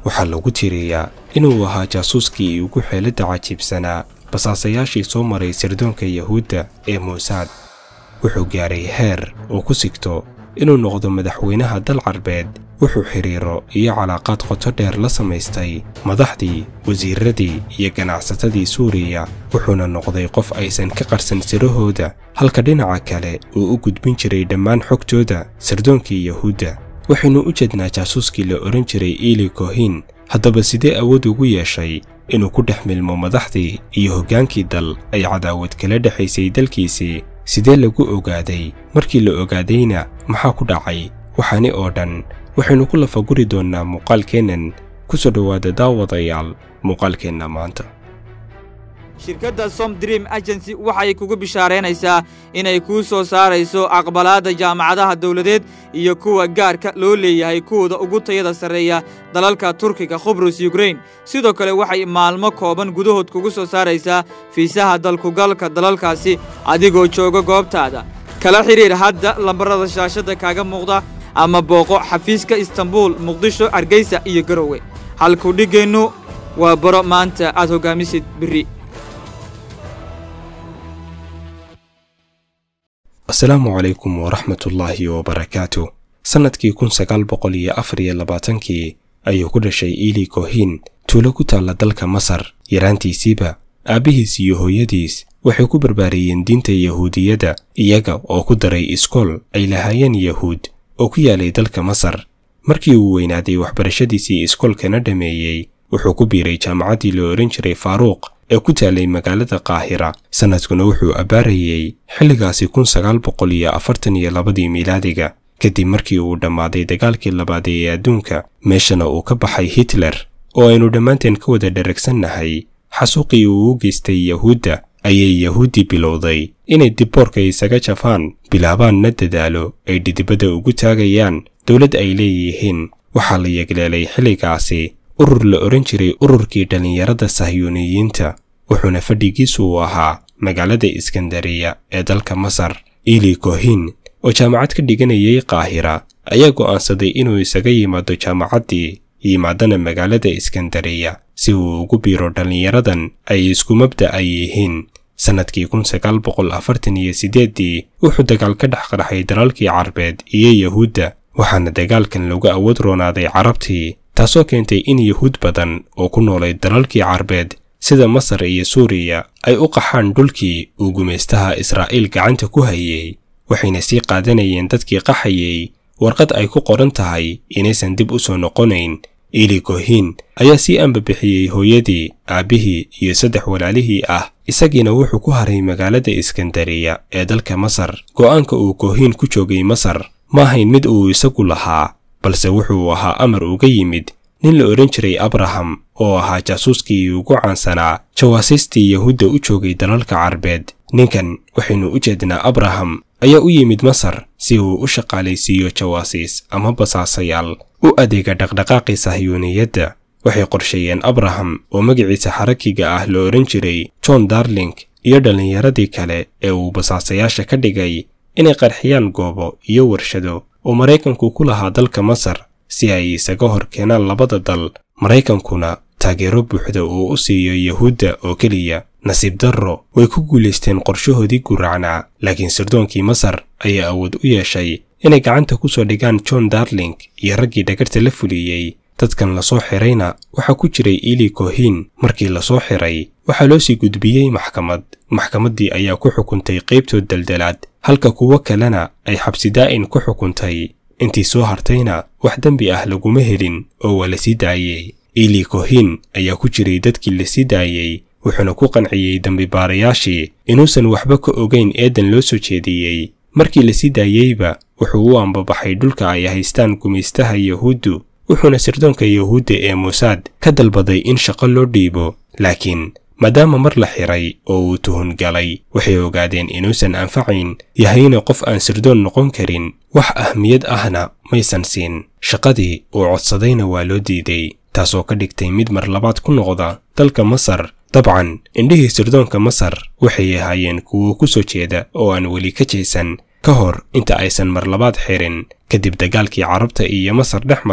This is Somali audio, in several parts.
waxaa lagu tiriyaa inuu ahaa jaasuuskii ugu xeeladda cajiibsanaa basaasayaashii soo maray sirdoonka yahuudda ee muusaad wuxuu gaaray heer uu ku sigto inuu noqdo madaxweynaha dal carbeed wuxuu xidhiiro iyo calaaqaad qoto dheer la samaystay madaxdii wasiiradii iyo ganacsatadii suuriya wuxuuna noqday qof aysan ka qarsan sirahooda halka dhinaca kale uu u gudbin jiray dhammaan xogtooda sirdoonkii yahuudda waxaynu u jeednaa jaasuuskii la odhan jiray iili kohin haddaba sidee awood ugu yeeshay inuu ku dhex milmo madaxdii iyo hoggaankii dal ay cadaawad kala dhexaysay dalkiisii sidee lagu ogaaday markii la ogaadayna maxaa ku dhacay waxaani oo dhan waxaynu ku lafaguri doonnaa muuqaalkeennan ku soo dhowaada daawadayaal muuqaalkeenna maanta shirkadda som dream agency waxay kugu bishaaraynaysaa inay kuu soo saarayso aqbalaadda jaamacadaha dawladeed iyo kuwa gaarka loo leeyahay kuwooda ugu tayada sarreeya dalalka turkiga khubrus yukrain sidoo kale waxay maalmo kooban gudahood kugu soo saaraysaa fiisaha dalkugalka dalalkaasi adigoo jooga goobtaada kala xidhiir hadda lambarrada shaashadda kaaga muuqda ama booqo xafiiska istanbuul muqdisho hargeysa iyo garowe halkuu dhiggeennu waa baro maanta aad hoggaamisid berri asalaamu calaykum waraxmatullaahi wabarakaatu sannadkii kun sagaal boqol iyo afar iyo labaatankii ayuu ku dhashay iili kohin tuulo ku taalla dalka masar yaraantiisiiba aabbihiis iyo hooyadiis waxay ku barbaariyeen diinta yahuudiyadda iyaga oo ku daray iskool ay lahaayeen yahuud oo ku yaalay dalka masar markii uu weynaaday waxbarashadiisii iskoolkana dhammeeyey wuxuu ku biiray jaamacaddii la odhan jiray faaruuq ee ku taalay magaalada qaahira sannadkuna wuxuu abbaarayey xilligaasi kun sagaal boqol iyo afartan iyo labadii miilaadiga kadib markii uu dhammaaday dagaalkii labaad ee adduunka meeshana uu ka baxay hitler oo aynu dhammaanteen ka wada dheragsannahay xasuuqii uu u geystay yahuudda ayay yahuuddii bilowday inay dibboorka isaga jafaan bilaabaanna dadaalo ay dhidibadda ugu taagayaan dowlad ay leeyihiin waxaa la yegleelay xilligaasi urur la odhan jiray ururkii dhallinyarada sahyuuniyiinta wuxuuna fadhigiisu uu ahaa magaalada iskandariya ee dalka masar iili kohin oo jaamacad ka dhiganayay qaahira ayaa go'aansaday inuu isaga yimaado jaamacaddii yimaadana magaalada iskandariya si uu ugu biiro dhallinyaradan ay isku mabda ay yihiin sannadkii kun sagaal boqol afartan iyo siddeeddii wuxuu dagaal ka dhex qarxay dalalkii carbeed iyo yahuudda waxaana dagaalkan lagu awood roonaaday carabtii taasoo keentay in yahuud badan oo ku noolay dalalkii carbeed sida masar iyo suuriya ay u qaxaan dhulkii uu gumaystaha israa'iil gacanta ku hayey waxayna sii qaadanayeen dadkii qaxayey warqad ay ku qoran tahay inaysan dib u soo noqonayn iili kohin ayaa sii ambabixiyey hooyadii aabbihii iyo saddex walaalihii ah isagiina wuxuu ku haray magaalada iskandariya ee dalka masar go'aanka uu kohin ku joogay masar ma ahayn mid uu isagu lahaa balse wuxuu ahaa amar uga yimid nin la odhan jiray abraham oo ahaa jaasuuskii ugu caansanaa jawaasiistii yahuudda u joogay dalalka carbeed ninkan waxaynu u jeednaa abraham ayaa u yimid masar si uu u shaqaalaysiiyo jawaasiis ama basaasayaal u adeega dhaqdhaqaaqii sahyuuniyadda waxay qorsheeyeen abraham oo magaciisa xarakiga ah la odhan jiray john darling iyo dhallinyaradii kale ee uu basaasayaasha ka dhigay inay qarxiyaan goobo iyo warshado oo maraykanku ku lahaa dalka masar si ay isaga hor keenaan labada dal maraykankuna taageero buuxda uu u siiyo yahuudda oo keliya nasiib darro way ku guulaysteen qorshahoodii guracnaa laakiin sirdoonkii masar ayaa awood u yeeshay inay gacanta ku soo dhigaan john darling iyo raggii dhagarta la fuliyey dadkan lasoo xirayna waxaa ku jiray iili kohin markii lasoo xiray waxaa loo sii gudbiyey maxkamad maxkamaddii ayaa ku xukuntay qaybtood daldalaad halka kuwo kalena ay xabsi daa'in ku xukuntay intii soo hartayna wax dembi ah laguma helin oo waa la sii daayey iili kohin ayaa ku jiray dadkii la sii daayey wuxuuna ku qanciyey dembibaarayaashii inuusan waxba ka ogayn eedan loo soo jeediyey markii la sii daayeyba wuxuu u ambabaxay dhulka ay haystaan gumaystaha yahuuddu wuxuuna sirdoonka yahuudda ee muusaad ka dalbaday in shaqo loo dhiibo laakiin maadaama mar la xiray oo uu tuhun galay waxay ogaadeen inuusan anfacayn yahayna qof aan sirdoon noqon karin wax ahmiyad ahna maysan siin shaqadii uu codsadayna waa loo diiday taasoo ka dhigtay mid mar labaad ku noqda dalka masar dabcan indhihii sirdoonka masar waxay ahaayeen kuwo ku soo jeeda oo aan weli ka jeesan ka hor inta aysan mar labaad xirin kadib dagaalkii carabta iyo masar dhex maray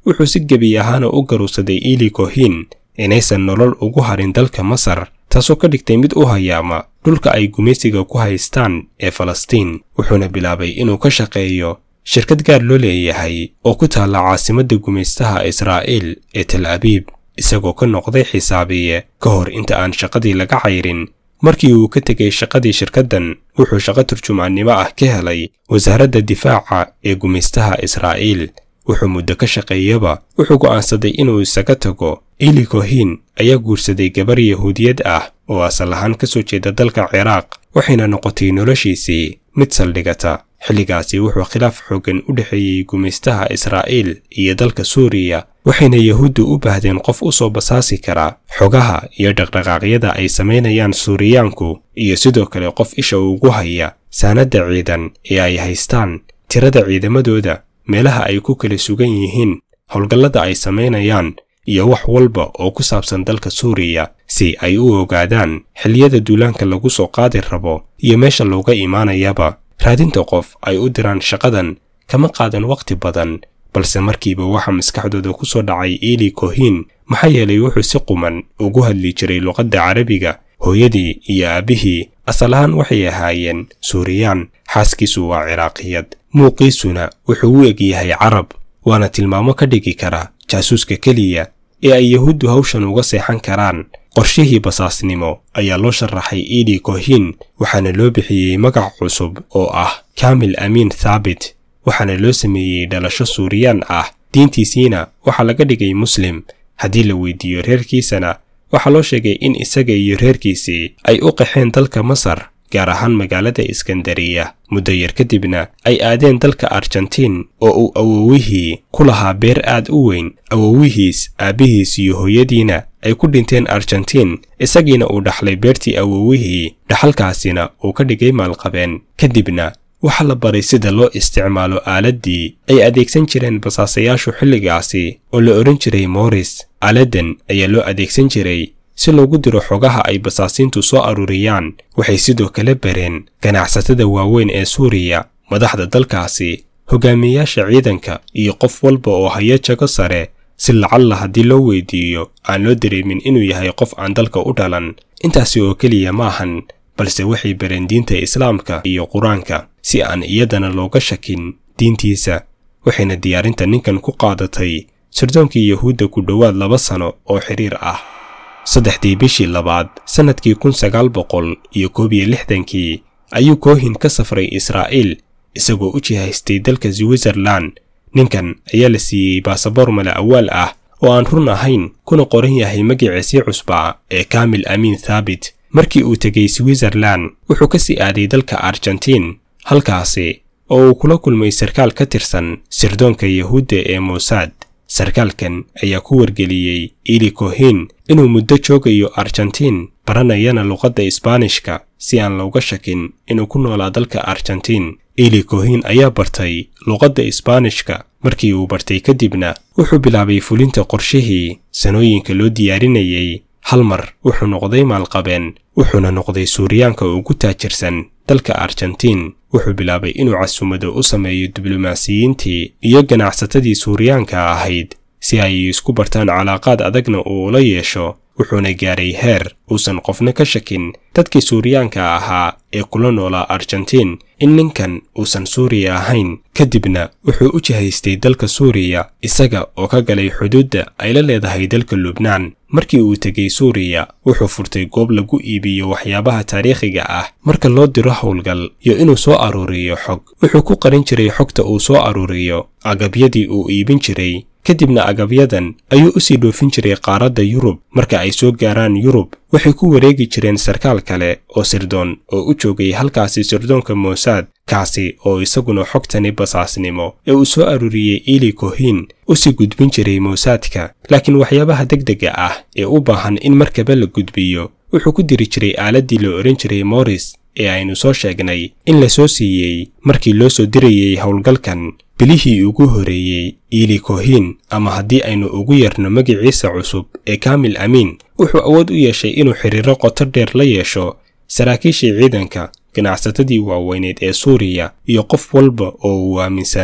wuxuu si gebi ahaana u garuusaday ili kohin inaysan nolol ugu harin dalka masar taasoo ka dhigtay mid u hayaama dhulka ay gumaysiga ku haystaan ee falastiin wuxuuna bilaabay inuu ka shaqeeyo shirkad gaar loo leeyahay oo ku taalla caasimadda gumaystaha israa'iil ee tel abiib isagoo ka noqday xisaabiye ka hor inta aan shaqadii laga cayrin markii uu ka tegay shaqadii shirkaddan wuxuu shaqo turjumaannimo ah ka helay wasaaradda difaaca ee gumaystaha israa'iil wuxuu muddo ka shaqeeyaba wuxuu go'aansaday inuu isaga tago ili kohin ayaa guursaday gabar yahuudiyad ah oo asal ahaan ka soo jeeda dalka ciraaq waxayna noqotay noloshiisii mid saldhigata xilligaasi wuxuu khilaaf xooggan u dhexeeyey gumaystaha israa'iil iyo dalka suuriya waxayna yahuuddu u baahdeen qof u soo basaasi kara xogaha iyo dhaqdhaqaaqyada ay samaynayaan suuriyaanku iyo sidoo kale qof isha ugu haya saanadda ciidan ee ay haystaan tirada ciidamadooda meelaha ay ku kala sugan yihiin howlgallada ay samaynayaan iyo wax walba oo ku saabsan dalka suuriya si ay u ogaadaan xilliyada duulaanka lagu soo qaadi rabo iyo meesha looga imaanayaba raadinta qof ay u diraan shaqadan kama qaadan wakhti badan balse markiiba waxaa maskaxdooda ku soo dhacay ili kohin maxaa yeelay wuxuu si quman ugu hadli jiray luqadda carabiga hooyadii iyo aabbihii asal ahaan waxay ahaayeen suuriyaan xaaskiisu waa ciraaqiyad muuqiisuna wuxuu u eg yahay carab waana tilmaamo ka dhigi kara jaasuuska keliya ee ay yahuuddu hawshan uga seexan karaan qorshihii basaasnimo ayaa loo sharaxay ili kohin waxaana loo bixiyey magac cusub oo ah kamil amiin thaabit waxaana loo sameeyey dhalasho suuriyaan ah diintiisiina waxaa laga dhigay muslim haddii la weydiiyo reerkiisana waxaa loo sheegay in isaga iyo reerkiisii ay u qaxeen dalka masar gaar ahaan magaalada iskandariya muddo yar kadibna ay aadeen dalka argentiin oo uu awowihii ku lahaa beer aad u weyn awowihiis aabbihiis iyo hooyadiina ay ku dhinteen argentiin isagiina uu dhaxlay beertii awowihii dhaxalkaasina uu ka dhigay maalqabeen kadibna waxaa la baray sida loo isticmaalo aaladdii ay adeegsan jireen basaasayaashu xilligaasi oo la odhan jiray moris aaladan ayaa loo adeegsan jiray si loogu diro xogaha ay basaasiintu soo aruuriyaan waxay sidoo kale bareen ganacsatada waaweyn ee suuriya madaxda dalkaasi hogaamiyeyaasha ciidanka iyo qof walba oo haya jago sare si lacalla haddii loo weydiiyo aan loo dareemin inuu yahay qof aan dalka u dhalan intaasi oo keliya maahan balse waxay bareen diinta islaamka iyo qur-aanka si aan iyadana looga shakin diintiisa waxayna diyaarinta ninkan ku qaadatay sirdoonkii yahuudda ku dhowaad laba sano oo xidhiir ah saddexdii bishii labaad sannadkii kun sagaal boqol iyo koob iyo lixdankii ayuu koohin ka safray israa'iil isagoo u jihaystay dalka switzerlan ninkan ayaa la siiyey baasaboor mala awaal ah oo aan run ahayn kuna qoran yahay magiciisii cusbaa ee kamil amiin thaabit markii uu tegey switzerlan wuxuu ka sii aaday dalka argentiin halkaasi oo uu kula kulmay sarkaal ka tirsan sirdoonka yahuudda ee mossad sarkaalkan ayaa ku wargeliyey ili kohin inuu muddo joogayo argentiin baranayana luqadda isbaanishka si aan looga shakin inuu ku noolaa dalka argentiin ili kohin ayaa bartay luqadda isbaanishka markii uu bartay kadibna wuxuu bilaabay fulinta qorshihii sanooyinka loo diyaarinayay hal mar wuxuu noqday maalqabeen wuxuuna noqday suuriyaanka ugu taajirsan dalka argentiin wuxuu bilaabay inuu casumado u sameeyo diblomaasiyiintii iyo ganacsatadii suuriyaanka ahayd si ay isku bartaan calaaqaad adagna uu ula yeesho wuxuuna gaaray heer uusan qofna ka shakin dadkii suuriyaanka ahaa ee kula noolaa argentiin in ninkan uusan suuriya ahayn kadibna wuxuu u jihaystay dalka suuriya isaga oo ka galay xuduudda ay la leedahay dalka lubnaan markii uu tegey suuriya wuxuu furtay goob lagu iibiyo waxyaabaha taariikhiga ah marka loo diro howlgal iyo inuu soo aruuriyo xog wuxuu ku qarin jiray xogta uu soo aruuriyo agabyadii uu iibin jiray kadibna agabyadan ayuu u sii dhoofin jiray qaaradda yurub marka ay soo gaaraan yurub waxay ku wareegi jireen sarkaal kale oo sirdoon oo u joogay halkaasi sirdoonka mossad kaasi oo isaguna xogtani basaasnimo ee uu soo aruuriyey ili kohin u sii gudbin jiray mossadka laakiin waxyaabaha degdega ah ee u baahan in markaba la gudbiyo wuxuu ku diri jiray aaladdii la odhan jiray moris ee aynu soo sheegnay in la soo siiyey markii loo soo dirayey howlgalkan bilihii ugu horeeyey ili kohin ama haddii aynu ugu yarno magiciisa cusub ee kamil amiin wuxuu awood u yeeshay inuu xidhiiro qoto dheer la yeesho saraakiishii ciidanka ganacsatadii waaweyneed ee suuriya iyo qof walba oo uu aaminsanaa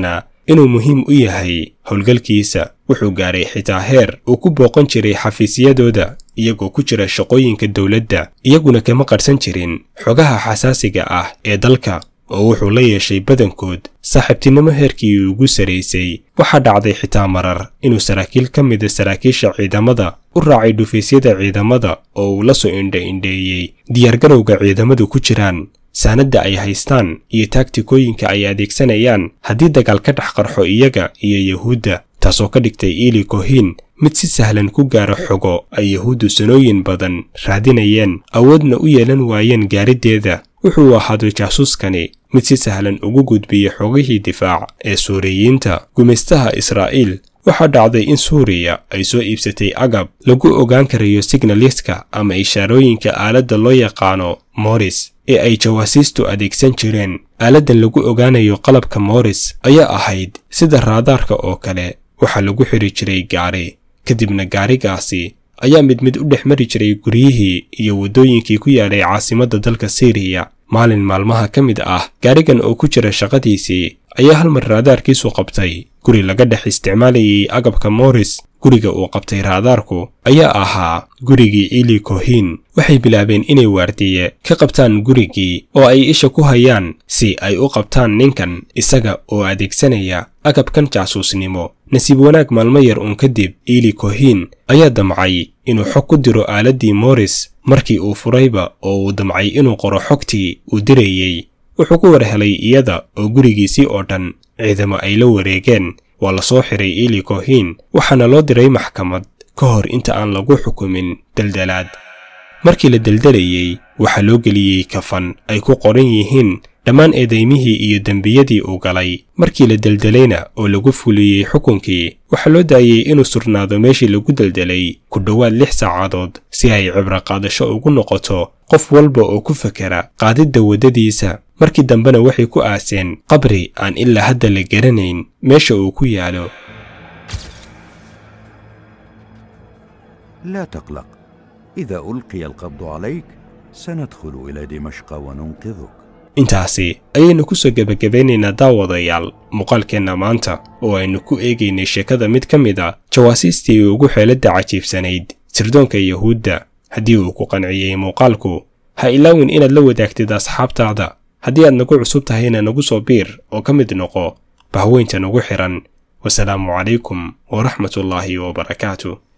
inuu muhiim u yahay howlgalkiisa wuxuu gaaray xitaa heer uu ku booqan jiray xafiisyadooda iyagoo ku jira shaqooyinka dowladda iyaguna kama qarsan jirin xogaha xasaasiga ah ee dalka oo wuxuu la yeeshay badankood saaxiibtinimo heerkii ugu saraysay waxaa dhacday xitaa marar inuu saraakiil ka mida saraakiisha ciidamada u raacay dhufaysyada ciidamada oo uu la soo indha-indheeyey diyaargarowga ciidamadu ku jiraan saanadda ay haystaan iyo taagtikooyinka ay adeegsanayaan haddii dagaal ka dhex qarxo iyaga iyo yuhuudda taasoo ka dhigtay iili kohin mid si sahlan ku gaara xogo ay yuhuuddu sanooyin badan raadinayeen awoodna u yeelan waayeen gaariddeeda wuxuu ahaado jaasuuskani mid si sahlan ugu gudbiyey xogihii difaac ee suuriyiinta gumaystaha israa'iil waxaa dhacday in suuriya ay soo iibsatay agab lagu ogaan karayo signaliska ama ishaarooyinka aaladda loo yaqaano moris ee ay jawaasiistu adeegsan jireen aaladdan lagu ogaanayo qalabka moris ayaa ahayd sida raadaarka oo kale waxaa lagu xidhi jiray gaari kadibna gaarigaasi ayaa mid mid u dhex mari jiray guryihii iyo waddooyinkii ku yaalay caasimadda dalka siiriya maalin maalmaha ka mid ah gaarigan oo ku jira shaqadiisii ayaa hal mar raadaarkiisu qabtay guri laga dhex isticmaalayay agabka moris guriga uu qabtay raadaarku ayaa ahaa gurigii ili kohin waxay bilaabeen inay waardiye ka qabtaan gurigii oo ay isha ku hayaan si ay u qabtaan ninkan isaga oo adeegsanaya agabkan jaasuusnimo nasiib wanaag maalmo yar uun kadib ili kohin ayaa damcay inuu xog ku diro aaladdii moris markii uu furayba oo uu damcay inuu qoro xogtii uu dirayey wuxuu ku war helay iyada oo gurigiisii oo dhan ciidamo ay la wareegeen waa la soo xiray ili kohin waxaana loo diray maxkamad ka hor inta aan lagu xukumin deldelaad markii la deldelayey waxaa loo geliyey kafan ay ku qoran yihiin dhammaan eedaymihii iyo dembiyadii uu galay markii la deldelayna oo lagu fuliyey xukunkii waxaa loo daayey inuu surnaado meeshii lagu deldelay ku dhowaad lix saacadood si ay cibro qaadasho ugu noqoto qof walba oo ku fakera qaadidda waddadiisa markii dambena waxay ku aaseen qabri aan ilaa hadda la garanayn meesha uu ku yaalo لا تقلق إذا ألقي القبض عليك سندخل إلى دمشق وننقذك intaasi ayaynu ku soo gebagabeynaynaa daawadayaal muuqaalkeenna maanta oo aynu ku eegaynay sheekada mid ka mid a jawaasiistii ugu xeeladda cajiibsanayd sirdoonka yuhuudda haddii uu ku qanciyey muuqaalku ha ilaawin inaad la wadaagtid asxaabtaada haddii aad nagu cusub tahayna nagu soo biir oo ka mid noqo bahweynta nagu xidhan wasalaamu calaykum waraxmatullaahi wabarakaatu